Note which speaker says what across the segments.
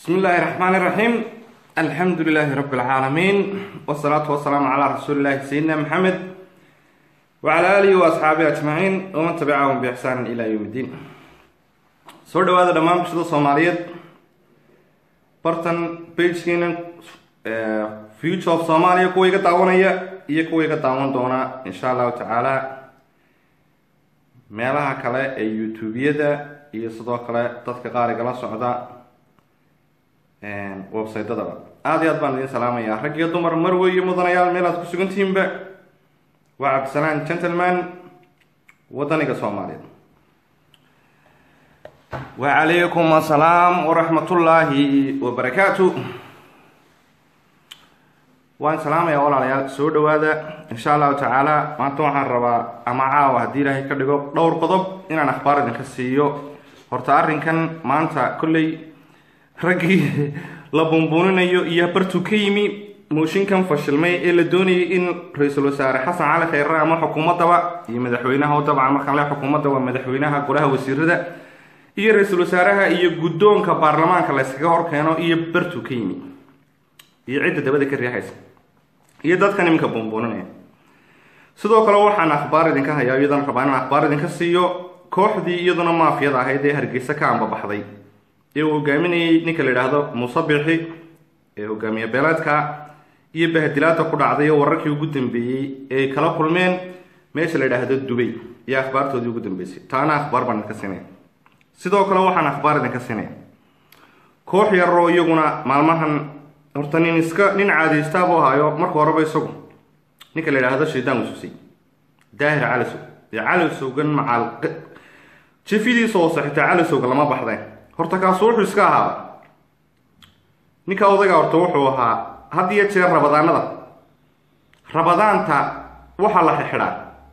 Speaker 1: bismi illaahi raxmaani raxiim alxamdu lilaahi rabbi alcaalamiin wasalaatu wasalaamu calaa rasuulillahi sayidina maxamed wacalaa aalihi wa asxaabihi ajmaciin waman tabicahum biixsaanin ilaa yowm iddiin soo dhawaada dhammaan bulshada soomaaliyeed bartan bagekeena future of soomaaliya kuwa iga daawanaya iyo kuwa iga daawan doona insha allahu tacaala meelaha kale ee youtube-yada iyo sidoo kale dadka qaar igala socda websaytadaba aada iyo aad baan idin salaamayaa rag iyo dumar marwe iyo mudanayaal meel aad ku sugantihiinba waa cabdisalaan gentleman wadaniga soomaaliyeed wacalaykum assalaam waraxmatullaahi wabarakaatu waan salaamayaa walaalayaal soo dhawaada insha allahu tacaala maanta waxaan rabaa ama caawa haddii ilaahay ka dhigo dhowr qodob inaan akhbaar idinka siiyo horta arrinkan maanta kolley raggii la bunbuuninayo iyo bartuu ka yimi mooshinkan fashilmay ee la doonayay in ra-iisul wasaare xasan cali khayre ama xukuumadaba iyo madaxweynaha oo dabcan markaan le xukuumadda waa madaxweynaha golaha wasiirada iyo ra-iisul wasaaraha iyo guddoonka baarlamaanka la yskaga hor keeno iyo bartuu ka yimi iyo cidda dabada ka riixaysa iyo dadkan iminka bunbuuninaya sidoo kale waxaan akhbaar idinka hayaa iyadan rabaa inaan akhbaar idinka siiyo kooxdii iyaduna maafiyada ahayd ee hargeysa ka ambabaxday ee uu hogaaminayay ninka la yidhaahdo muuse bixi ee hogaamiye beeleedka iyo bahadilaada ku dhacday oo wararkii ugu dambeeyey eeay kala kulmeen meesha la yidhaahdo dubay iyo akhbaartoodii ugu dambeysay taana akhbaar baan idinka siinaya sidoo kale waxaan akhbaar idinka siinaya koox yaroo iyaguna maalmahan horta nin iska nin caadiystaabuu ahaayo marka horeba isagu ninka la yidhaahdo shaydaan ususay daahir calisow ee calisowgan macaal jifidiisa hoose xitaa calisowga lama baxdeen horta kaasu wuxuu iska ahaaba ninka odayga horta wuxuu ahaa had iyo jeer rabadaanada rabadaanta waxaa la xixidhaa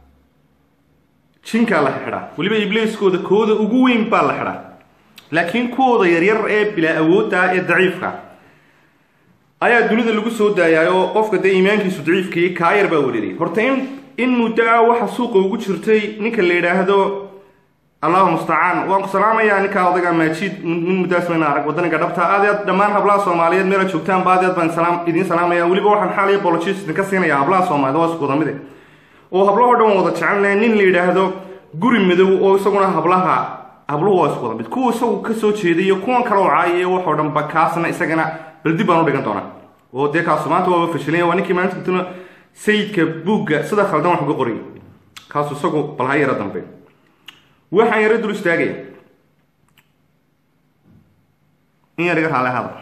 Speaker 1: jinkaa la xixidhaa weliba ibliiskooda kooda ugu weyn baa la xidhaa laakiin kuwooda yaryar ee bilaa awoodda ee daciifka ayaa dunida lagu soo daayaayo qofka dee iimaankiisu daciifkii kaayar baa wareeriyay horta in in muddo ah waxa suuqa ugu jirtay ninka la yidhaahdo allahu mustacaan waan ku salaamayaa ninkaa odayga maajid nin muddaas mayna arag wadaniga dhabta aad aad dhammaan hablaha soomaaliyeed meela joogtaanba aad aad baan salaam idiin salaamaya weliba waxaan xaaliya bologis idinka siinaya hablaha soomaaliyed waa isku wada mide oo hablahoo dhan wada jecelnahay nin la yidhaahdo guri madow oo isaguna hablaha habluhu waa isku wada mid kuwa isagu kasoo jeeday iyo kuwan kaloo caayay waxoo dhanba kaasna isagana bal dib baan u dhigan doonaa oo dee kaasu maanta waaba fashilanya waa ninkii maalinta gutuna sayidka buugga sida khaldan wax uga qoriyay kaasu isagu bal ha yara dambe waxaan yaro dul istaagaya in yar iga raale hada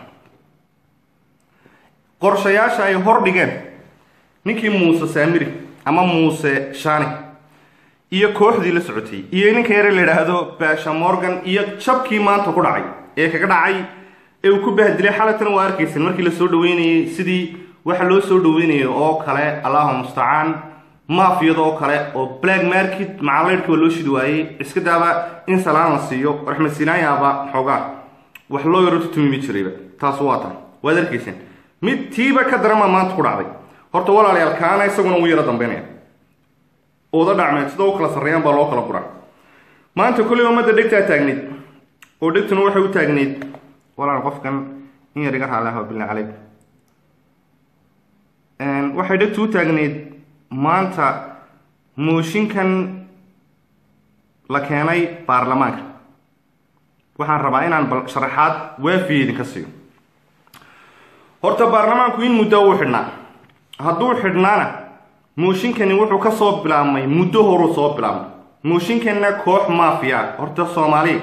Speaker 1: qorshayaasha ay hor dhigeen ninkii muuse saamiri ama muuse shani iyo kooxdii la socotay iyo ninka yare la yidhaahdo baasha morgan iyo jabkii maanta ku dhacay ee kaga dhacay ee uu ku bahdilay xalatan waa arkaysan markii la soo dhaweynayay sidii waxa loo soo dhaweynayay oo kale allahu mustacaan maafiyada oo kale oo black market macalaydhka waa loo shidi waayey iska daaba in salaan la siiyo raxmed sinaayaaba xoogaa wax loo yaro tutumimi jirayba taas waa tan waad arkayseen mid tiiba ka darama maanta ku dhacday horta walaalayaal kaana isaguna wuu yaro dambeynaya ooda dhacmeed sida u kala sarreeyaan baa loo kala guraa maanta kolley ummadda dhegtaa taagnayd oo dhegtuna waxay u taagnayd walaal qofkan in yar iga raaleha billah caleyk waxay dhegtu u taagnayd maanta mooshinkan la keenay baarlamaanka waxaan rabaa inaan bal sharaxaad waafiya idinka siiyo horta baarlamaanku in muddo uu xidhnaa hadduu xidhnaana mooshinkani wuxuu ka soo bilaabmay muddo horuu soo bilaabmay mooshinkanna koox maafiya horta soomaaliya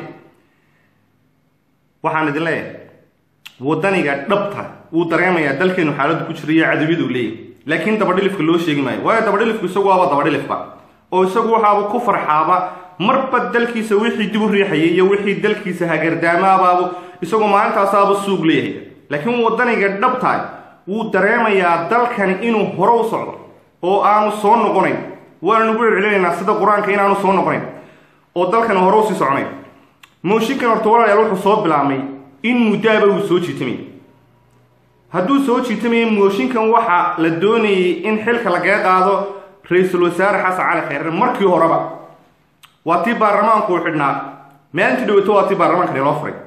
Speaker 1: waxaan idin leeyahay wadaniga dhabta wuu dareemayaa dalkeenu xaaladdu ku jira iyo cadawiyadu leeyahy laakiin dabadhilifka loo sheegi maayo waayo dabadhilifku isagu waaba dabadhilifba oo isagu waxaaba ku farxaaba marba dalkiisa wixii dib u riixayay iyo wixii dalkiisa hagardaamaabaaba isagu maalintaasaaba suug leeyahay laakiin wadaniga dhabtaay wuu dareemayaa dalkani inuu hore u socdo oo aanu soo noqonayn waana nagu celcelinaynaa sida qur-aanka inaanu soo noqonayn oo dalkani hore usii soconayn mooshinkan horta walaalayaal wuxuu soo bilaabmay in muddaaba uu soo jiitamay hadduu soo jiitamaya mooshinkan waxa la doonayay in xilka lagaga qaado ra-iisul wasaare xasan cali khayre markii horeba waa tii baarlamaanku uu xidhnaa maalintii dhawato waa tii baarlamaanka niloo furay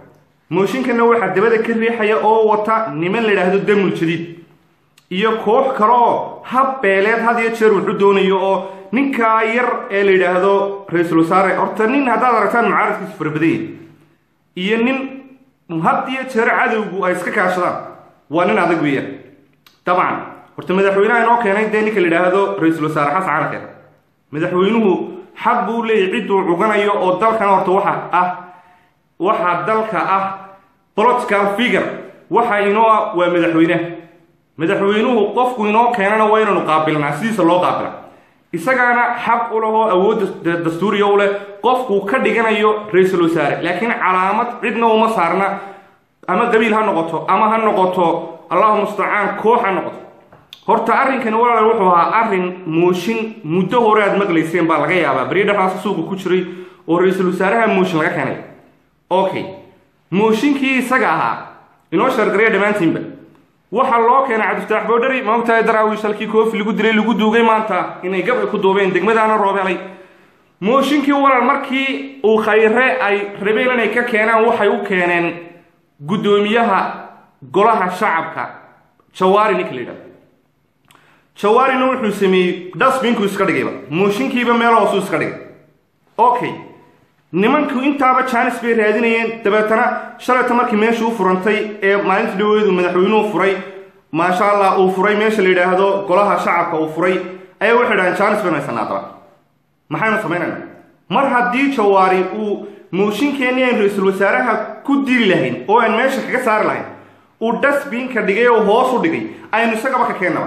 Speaker 1: mooshinkana waxaa dabada ka riixaya oo wata niman la yidhaahdo damul jadiid iyo koox kale oo hab beeleed had iyo jeer wuxuu doonayo oo ninkaa yar ee la yidhaahdo ra-iisul wasaare horta nin haddaad aragtaan mucaaradkiisu farabadanya iyo nin had iyo jeer cadowgu ay iska kaashadaan waa nin adag weeyaan dabcan horta madaxweynaha inoo keenay dee ninka la yidhaahdo ra-iisul wasaare xasan cali kheer madaxweynuhu xaq buu leeyahy cidduu cuganayo oo dalkan horta waxa ah waxaa dalka ah political figure waxa inoo ah waa madaxweyneha madaxweynuhu qofku inoo keenana waa inaynu qaabilnaa sidiisa loo qaabila isagaana xaq u leh oo awoodda dastuuriya u leh qofkuu ka dhiganayo ra-iisul wasaare laakiin calaamad cidna uma saarna ama qabiil ha noqoto ama ha noqoto allahu mustacaan koox ha noqoto horta arrinkani walaal wuxuu ahaa arrin mooshin muddo hore aad maqlayseen baa laga yaabaa beri dhexaas suuqa ku jiray oo ra-iisul wasaaraha mooshin laga keenay okay mooshinkii isaga ahaa inoo shargaraya dhammaantiinba waxaa loo keenay cabdifataax boodhari maogtahay daraawiish halkii koofi lagu dilay lagu duugay maanta inay gabci ku duubeen degmadaana roobeelay mooshinkii walaal markii uu khayre ay rabeen inay ka keenaan waxay u keeneen guddoomiyaha golaha shacabka jawaari ninka la yidhahdo jawaarina wuxuu sameeyey dasbinku iska dhigayba mooshinkiiba meel hoosuu iska dhigay okay nimanku intaaba jaanis bay raadinayeen dabeetana shalayta markii meesha u furantay ee maalinta dhaweedu madaxweynuhu furay maasha allah uu furay meesha la yidhaahdo golaha shacabka uu furay ayaa waxay dhahaan jaanis baynu haysanaa daba maxaynu samaynayna mar haddii jawaari uu mooshinkeenni aynu ra-iisul wasaaraha ku dili lahayn oo aan meesha kaga saari lahayn uu dasbinka dhigay oo hoos u dhigay aynu isagaba ka keennaba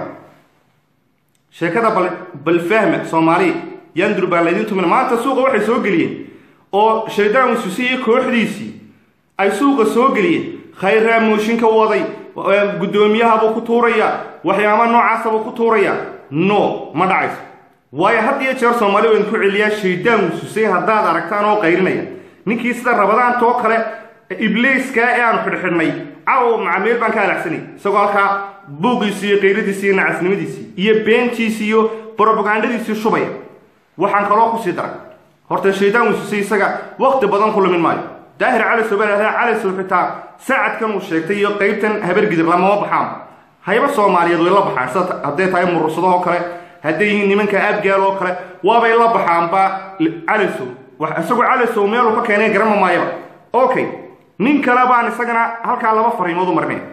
Speaker 1: sheekada bal bal fahma soomaaliya yandur baa laydin tumin maanta suuqa waxay soo geliyeen oo shaydaan wasuuse iyo kooxdiisii ay suuqa soo geliyeen khayraa mooshinka waday guddoomiyahabuu ku tuuraya waxyaaba noocaasabuu ku tuuraya no ma dhacayso waayo had iyo jeer soomaali waynu ku celiyaa shaydaan wasuuse haddaad aragtaan oo qaylinaya ninkii sida rabadaantoo kale ibliiskaa ee aanu xidhxidhnay caw macameel baan ka alaxsanay isagoo halkaa buuqiisii iyo qayradiisii iyo nacasnimadiisii iyo beentiisii iyo brobagandadiisii shubaya waxaan kaloo kusii daray horta shaydaan wasuuse isaga wakti badan ku lumin maayo daahir cali sobalahda calisow xitaa saacadkan uu sheegtay iyo qaybtan habargidir lamama baxaan hayba soomaaliyeed way la baxaan sida hadday tahay murursadaoo kale hadday yihiin nimanka abgaal oo kale waabay la baxaanba calisow isagoo calisow meeluu ka keenay garama maayaba okay nin kale baan isagana halkaa laba fariimood u marinaya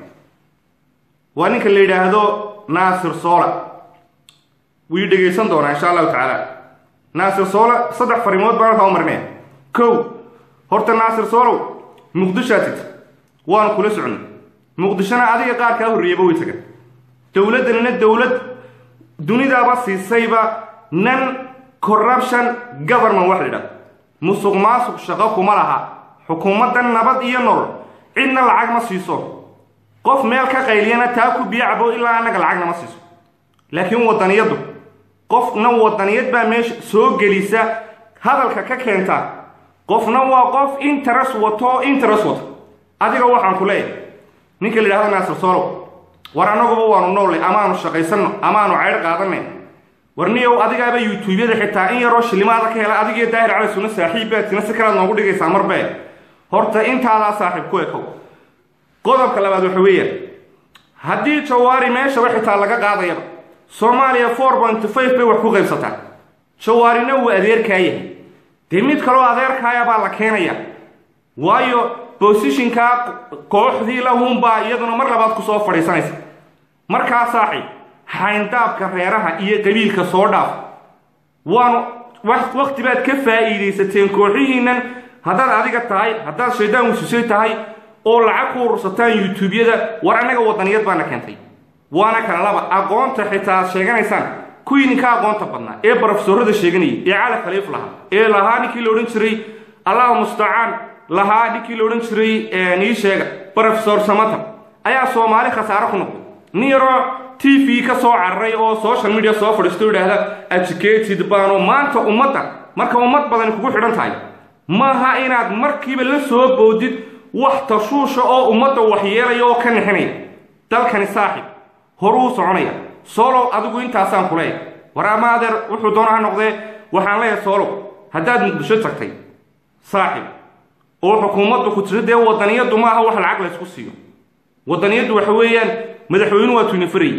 Speaker 1: waa ninka la yidhaahdo naasir soola wii dhegaysan doonaa insha allahu tacaala naasir soole saddex fariimood baan halkaa u marinaya kow horta naasir soolow muqdishoa tigta waanu kula socnay muqdishona adiga qaar kaa horreeyaba way tagan dowladdanina dowlad dunidaaba siisayba nan corruption government wax la yidhahdo musuq maasuq shaqo kuma laha xukuumaddan nabad iyo nolol cidna lacag ma siiso qof meel ka qayliyana taa ku biyo cabo ilaa annaga lacagna ma siiso laakiin waddaniyaddu qofna waddaniyad baa meesha soo gelisa hadalka ka keenta qofna waa qof interes wato interes wato adiga waxaan ku leeyahay ninka la yidhahdo naasir soolow war annaguba waanu noollay amaanu shaqaysanno amaanu caydh qaadanay war niyow adigaaba yuutuubyada xitaa in yaroo shilimaada ka hela adigiyo daahir cali sunna saaxiibbaadkina si kalaad noogu dhigaysaa marbee horta intaadaa saaxiib ku ekow qodobka labaad waxa weeyaan haddii jawaari meeshaba xitaa laga qaadayaba soomaaliya four point five bay wax ku qaybsataa jawaarina wuu adeerkaa yahay dee mid kaloo adeerkaaya baa la keenaya waayo bosishinkaa kooxdii lahuunbaa iyaduna mar labaad ku soo fadhiisanaysa markaa saaxiib xayndaabka reeraha iyo qabiilka soo dhaaf waanu wakti baad ka faa'iidaysateen kooxihiinnan haddaad adiga tahay haddaad shaydaan wasusay tahay oo lacag ku urursataan yuutuubyada war annaga waddaniyad baana keentay waana kala laba aqoonta xitaa aad sheeganaysaan kuwii ninka aqoonta badnaa ee barofesorada sheeganayay ee cali khaliif lahaa ee lahaa ninkii la odhan jiray allahu mustacaan lahaa ninkii la odhan jiray nii sheega brofesor samata ayaa soomaali khasaaro ku noqday nin yaroo t v ka soo cararay oo social media soo fadhiisto idhaahda educated baano maanta ummadda marka ummad badani kugu xidhan tahay maaha inaad markiiba la soo boodid wax tashuusha oo ummadda waxyeelaya oo ka nixinaya dalkani saaxib horuu soconaya soolow adigu intaasaan ku leeyahay war ama adeer wuxuu doona ha noqdee waxaan leeyahay soolow haddaad muqdisho tagtay saaxib oo xukuumaddu ku tiri dee wadaniyadu ma aha wax lacag laysku siiyo wadaniyadu waxa weeyaan madaxweynuhu waa tuunifaray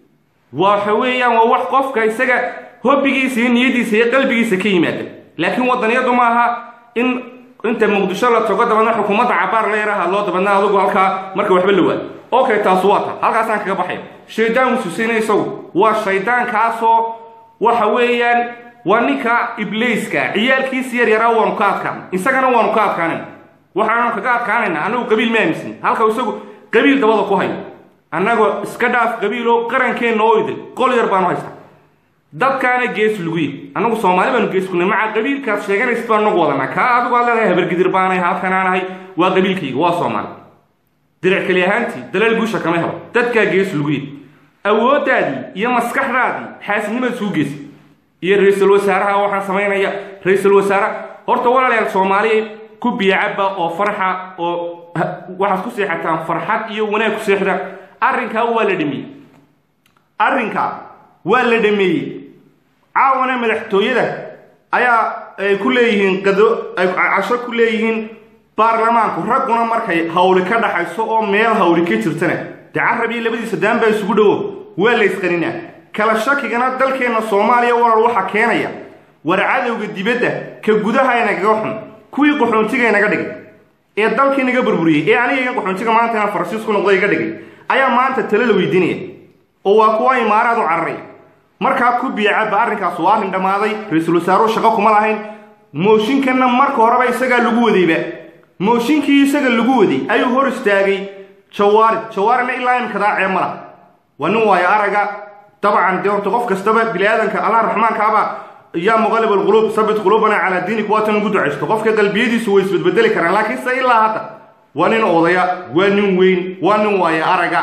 Speaker 1: waxa weeyaan waa wax qofka isaga hobbigiisa iyo niyadiisa iyo qalbigiisa ka yimaada laakiin wadaniyadu ma aha in inta muqdisho la tago dabeedna xukuumadda cabaar la yaraha loo dabeedna adigu halkaa marka waxba la waado okay taas waa ta halkaasaan kaga baxaya shaydaan ususina isagu waa shaydaankaasoo waxa weeyaan waa ninka ibliiska ciyaalkiisa yar yaraa waanu ka adkaan isagana waanu ka adkaanayna waxaanu kaga adkaanayna annagu qabiil ma aaminsan halka isagu qabiil dabada ku hayo annagoo iska dhaaf qabiilo qarankeenna oo idil qol yar baanu haystaa dadkaana gees luguye annagu soomaali baanu gees kunay maca qabiilkaad sheeganaysid baan nagu wadanaa kaa adigu aad leedahay habargidir baanay halkanaanahay waa qabiilkayga waa soomaali diric keli ahaantii dalaal guusha kama helo dadkaa gees luguye awooddaadii iyo maskaxdaadii xaasidnimaad suu geysa iyo ra-iisul wasaaraha waxaan samaynaya ra-iisul wasaare horta walaalayaal soomaaliya ku biyacaba oo farxa oo waxaad ku seexataan farxad iyo wanaag ku seexda arrinkaa waa la dhameeyey arrinkaa waa la dhameeyey caawana madaxtooyada ayaa ay ku leeyihiin qado ay casho ku leeyihiin baarlamaanku ragguna markay hawli ka dhaxayso oo meel hawli ka jirtana dee carab iyo labadiisa daan baa isugu dhowo waa la ysqaninaa kala shakigana dalkeenna soomaaliya walal waxaa keenaya war cadowga dibadda ka gudaha inagaga xun kuwii qaxoontiga inaga dhigay ee dalkii naga burburiyey ee aniga qaxoontiga maanta inaan faransiis ku noqday iga dhigay ayaa maanta tale la weydiinaya oo waa kuwa imaaraad u cararaya markaa ku biyacaba arrinkaas waa arrin dhammaaday ra-iisul wasaaruhu shaqo kuma lahayn mooshinkanna marka horeba isagaa lagu wadayba mooshinkii isaga lagu waday ayuu hor istaagay jawaari jawaarina ilaa imkadaa ceeb ma laha waa nin waayo araga dabcan dee horta qof kastaba bini aadanka allah raxmaankaaba yaa muqalib alquluub sabit quluubana calaa diinik waatan ugu ducaysto qofka qalbiyadiisu way isbedbedeli karaan laakiin se ilaa hadda waa nin odaya waa nin weyn waa nin waayo araga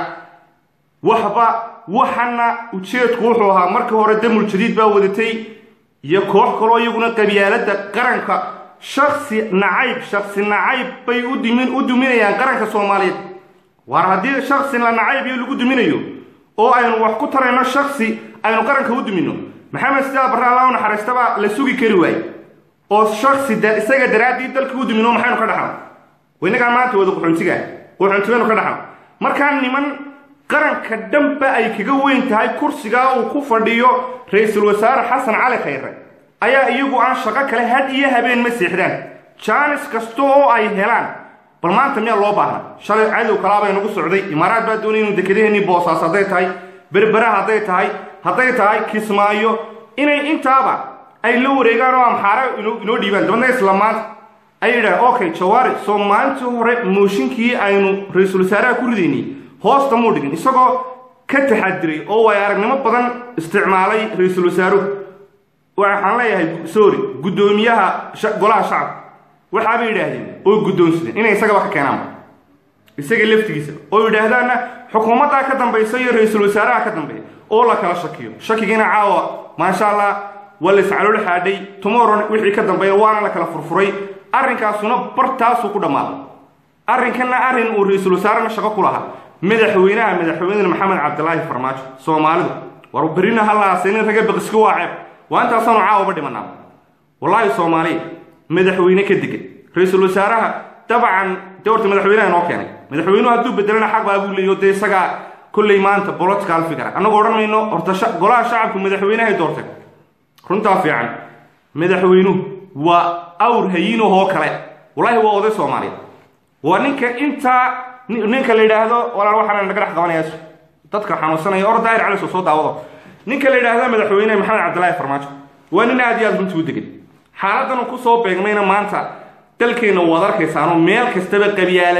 Speaker 1: waxba waxana ujeedku wuxuu ahaa markii hore damul jadiid baa wadatay iyo koox kaloo iyaguna qabyaaladda qaranka shaksi nacayb shaksi nacayb bay udimin u duminayaan qaranka soomaaliyeed waar haddii shaksi la nacayb iyo lagu duminayo oo aynu wax ku tarayno shaksi aynu qaranka u dumino maxamed sidaa barre allah u naxariistaba la sugi kari waaye oo shaksi isaga daraaddii dalka u dumino maxaynu ka dhaxno inagaa maanta wada quxuntiga quxuntigaynu ka dhaxno markaa niman qaranka dhanba ay kaga weyn tahay kursigaa uu ku fadhiyo ra-iisul wasaare xasan cali khayre ayaa iyagu aan shaqo kale had iyo habeen ma seexdaan jaanis kasta oo ay helaan bal maanta miyaa loo baahna shalay cadow kalaabay nagu socday imaaraad baa doonay inuu dekedaheenii boosaas hadday tahay berbera hadday tahay hadday tahay kismaayo inay intaaba ay la wareegaan oo amxaare inoo dhiibaan dabadna isla maanta ay yidhahan okay jawaari soo maalintii hore mooshinkii aynu ra-iisul wasaaraha ku ridaynay hoosta muu dhigin isagoo ka taxadiray oo way aragnimo badan isticmaalay ra-iisul wasaaruhu waxaan leeyahay sorry guddoomiyaha golaha shacabka waxaabay yidhaahdeen oo guddoonsadeen inay isagaba ka keenaanba isaga laftigiisa oo yidhaahdaanna xukuumaddaa ka dambaysa iyo ra-iisul wasaaraha ka dambeeya oo la kala shakiyo shakigiina caawa maasha allah waa la iscalool xaadhay tomorrow wixii ka dambeeya waana la kala furfuray arrinkaasuna bartaasuu ku dhammaaday arrinkanna arrin uu ra-iisul wasaarena shaqo ku lahaa madaxweynaha madaxweynena maxamed cabdilaahi farmaajo soomaalidu war berrina halaasaynin raga baqiska waa ceeb waa intaasaanu caawaba dhimanaa wallaahi soomaaliya madaxweyne ka degan ra-iisul wasaaraha dabcan dee horta madaxweynaha inoo keenay madaxweynuhu hadduu bedelana xaq baa buu leeyo dee isagaa kolley maanta bolotikaal fikra annagu odhan mayno horta golaha shacabku madaxweynahay doortay runtaa fiican madaxweynuhu waa awr hayiinahoo kale wallaahi waa oday soomaaliya waa ninka intaa ninka la yidhaahdo walaal waxaan naga dhex qabanaya dadka xanuunsanaya or daahir cali soo soo daawado ninka la yidhaahda madaxweyne maxamed cabdilaahi farmaajo waa nin aad iyo aad runtii u degan xaaladdan uu ku soo beegmayna maanta dalkeenna waad arkaysaanoo meel kastaba qabyaala